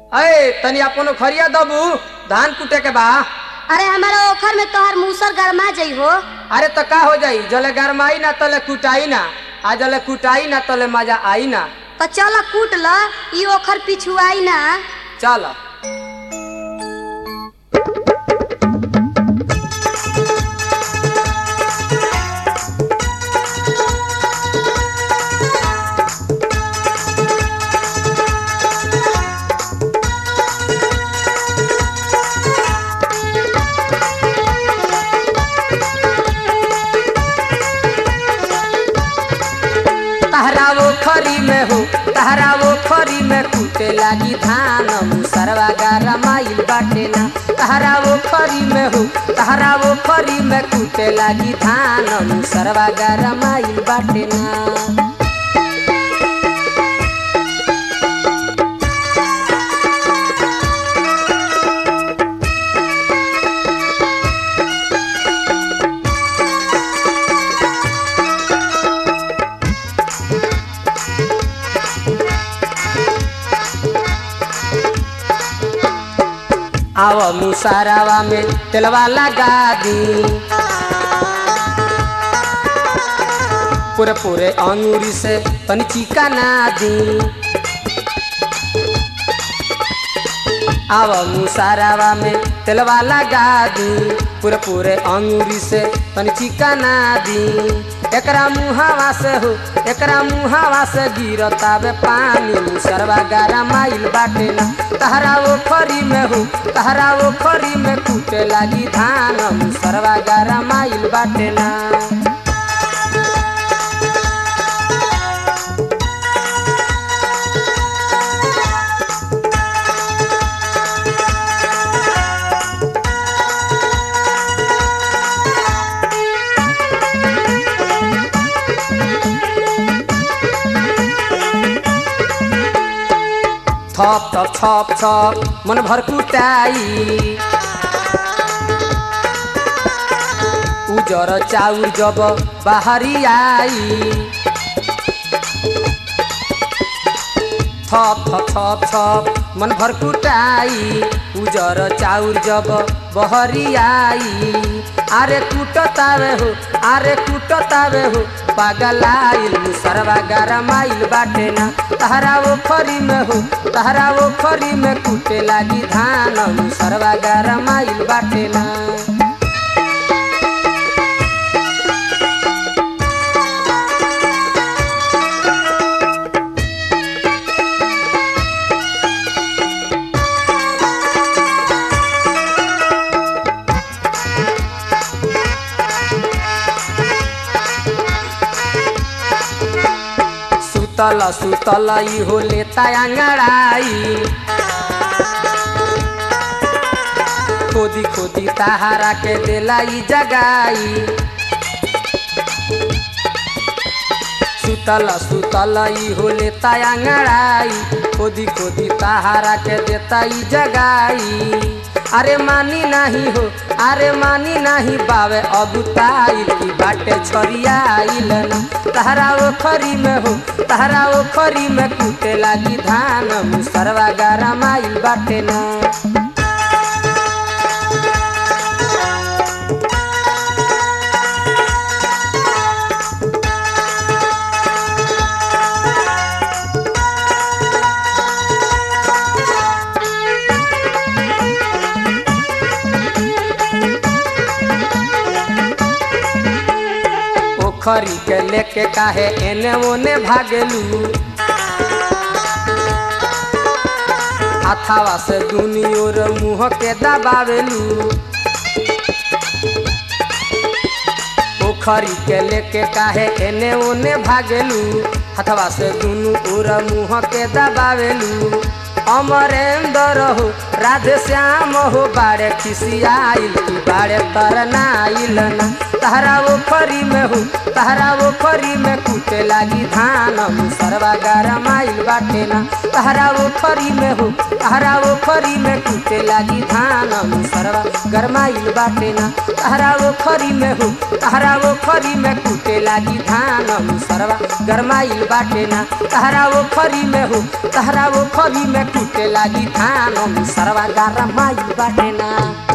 अरे तनी अपन खरिया दबू धान कुटे के बा अरे हमारा ओखर में तोहर मूसर गरमा जाइ हो अरे तो का हो जाई जले गरमाई ना तले कुटाई ना आ जले कुटाई ना तले मजा आई ना तो चल कूट ल ई ओखर पिछुआई ना चल तहरा वो खरी में हो तहरा वो खरी में कूटे लागी धान मुसरवा गारा माइल बाटे ना तहरा वो खरी में हो तहरा वो खरी में कूटे लागी धान मुसरवा गारा माइल बाटे ना आव मुसारावा में तेलवा लगा दी पूरे पूरे अंगूरी से तनी चिका ना दी आव मुसारावा में तेलवा लगा दी पूरे पूरे अंगूरी से तनी चिका ना दी एकरा मुहावा से हो एकरा मुहावा से गिरतावे पानी मुसरवा गारा माइल बाटे ना तहरा वो खरी में हो तहरा वो खरी में कूटे लागी धान मुसरवा गारा माइल बाटे ना थप थप छप छप मन भर कुटाई उजर चाउर जब बाहरी आई थप थप छप छप मन भर कुटाई उजर चाउर जब बहरी आई आरे कुटतावे हो आरे कुटतावे हो पागलाइल मुसरवा गारा माइल बाटे ना तहरा वो खरी में हो तहरा वो खरी में कुटे लागी धान मुसरवा गारा माइल बाटे ना सुतल सुतल ई हो लेता अंगड़ाई खोदी खोदी तहारा के देला ई जगाई सुतल सुतल ई हो लेता अंगड़ाई खोदी खोदी तहारा के देता ई जगाई अरे मानी नहीं हो अरे मानी नहीं बावे अबुताइल की बाटे छरियाइल ना तहरा वो खरी में हो तहरा वो खरी में कूटे लागी धान मुसरवा गारा माइल बाटे ना पोखरी के लेके काहे एने ओने भागेलू हाथावा से दुनी ओर मुँह के दबावेलू पोखरी के लेके काहे एने ओने भागेलू हथवा से दुनू ओर मुँह के दबावेलू अमरेंद्र हो राधे श्याम हो बाड़े खिसियाइल की बाड़े तरनाइल ना तहरा वो खरी में हो तहरा वो खरी में कूटे लागी धान मुसरवा गरमाइल बाटे ना तहरा वो खरी में हो तहरा वो खरी में कूटे लागी धान मुसरवा गरमाइल बाटे ना तहरा वो खरी में हो तहरा वो खरी में कूटे लागी धान मुसरवा गरमाइल बाटे ना तहरा वो खरी में हो तहरा वो खरी में कूटे लागी धान मुसरवा गरमाइल बाटे ना